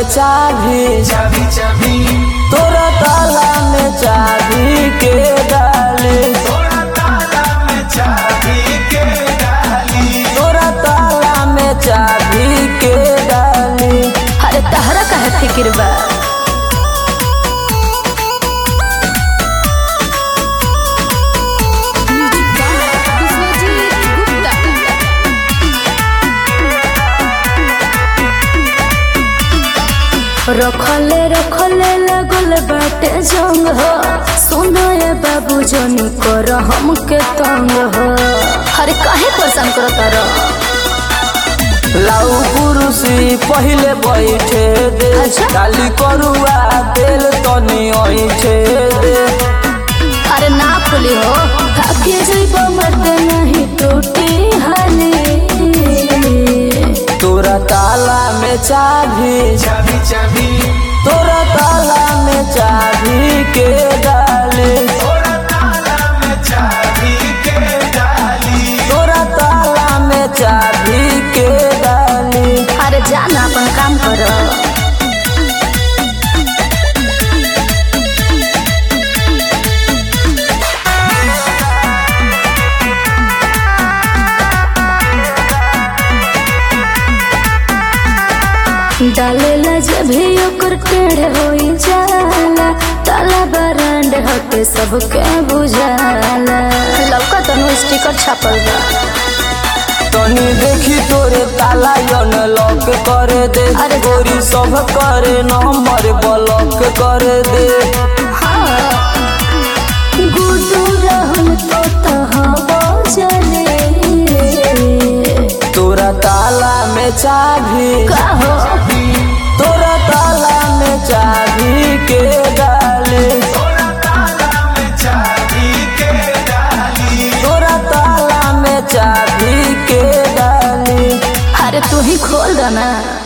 चाबी चाबी चाबी तोरा ताला में चाबी के डाली तोरा ताला में चाबी के डाली तोरा ताला में चाबी के डाली अरे तहरा काहे फिक्र बा रखले रखले लगल बाटे जंग हो सुनो ये बाबू जनी कर हमके तंग हो अरे काहे परेशान करत रह लाऊ कुरुसी पहिले बैठे दे अच्छा। डाली करुआ तेल तनी ऐठे दे अरे ना खुली हो थके जइब मत नहीं टूटी हाली तोरा ताला में चाबी चाबी चाबी तोरा ताला में चाबी के डाली तोरा ताला में चाबी के डाली तोरा ताला में चाबी के डाली अरे जाना अपन काम करो डालेला जब भी ओकर टेढ़ होई जाला ताला बरांड हटे सबके बुझाला लौका तनु स्टिकर छापल बा तनी देखी तोरे ताला यन लॉक कर दे अरे जा। गोरी सब करे नंबर ब्लॉक कर दे गुडू रहन तो तहबो चले तोरा ताला में चाबी कहो तोरा ताला में चाबी के डाली तोरा ताला में चाबी के डाली तोरा ताला में चाबी के डाली अरे तू ही खोल दो ना